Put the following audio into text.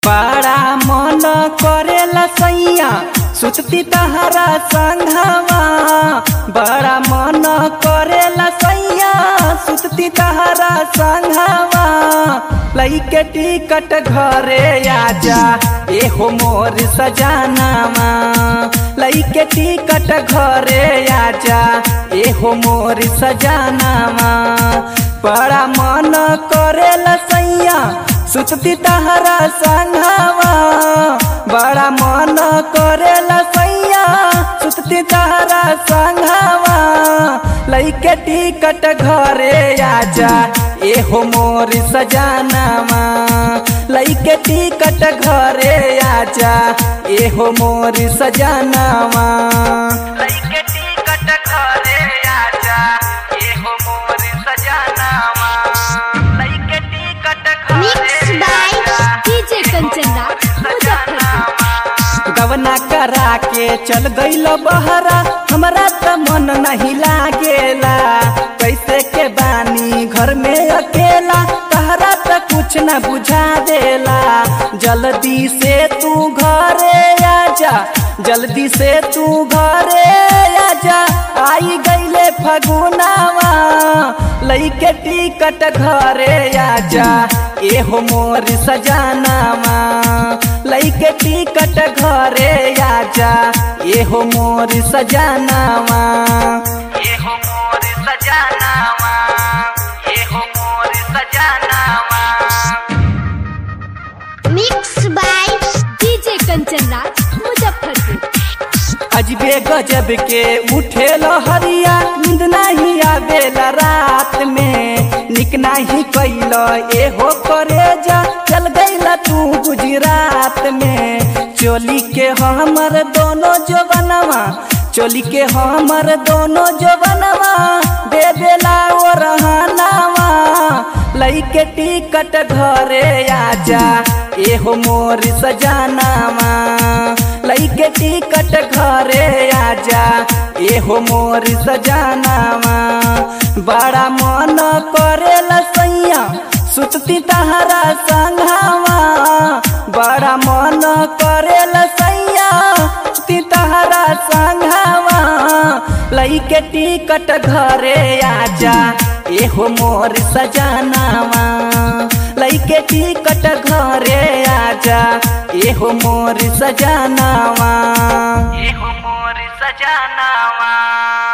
बड़ा मन करेला सैया सुतती तहरा संघवा बड़ा मन करेला सैया सुतती तहरा संघवा लइके टिकट घरे आजा एहो मोर सजानामा लइके टिकट घरे आजा एहो मोर सजानामा बड़ा मन करेला सैया सुतती तहरा संघवा बड़ा मन करेला सैया सुतती तहरा संघवा लइके टिकट घरे आजा एहो मोर सजानामा लइके टिकट घरे आजा एहो मोर सजानामा लइके टिकट घरे आजा एहो मोर सजानामा लइके ticket Mixed by DJ Kanchanra, Muzaffarpur. गवना करा के चल गईल बहरा हमरा त मन नहीं लागेला कैसे के बानी घर में अकेला तहरा त कुछ न बुझा देला जल्दी से तू घरे आजा जल्दी से तू घरे आजा आई गईले फगुनावा लइके टिकट घरे आजा एहो मोर सजानामा लइके टिकट घरे आजा एहो मोर सजानामा एहो मोर सजानामा एहो मोर सजानामा Mixed by DJ Kanchanra, Muzaffarpur. अजबे गजब के उठे हरिया नींद नहीं आवेला रात में निक नहीं कैल एहो करे जा चल गईला तू गुजरात में चोली के हमर दोनों जवनवा चोली के हमर दोनों जवनवा दे देला ओ रहनावा लइके टिकट घरे आजा एहो मोर सजानामा लइके टिकट घरे आजा एहो मोर सजानामा बड़ा मन करेला सैया सुतती तहरा संघावा बड़ा मन करेला सैया सुतती तहरा संघावा लइके टिकट घरे आजा एहो मोर सजानामा लइके टिकट घरे आजा एहो मोर सजानामा एहो मोर सजानामा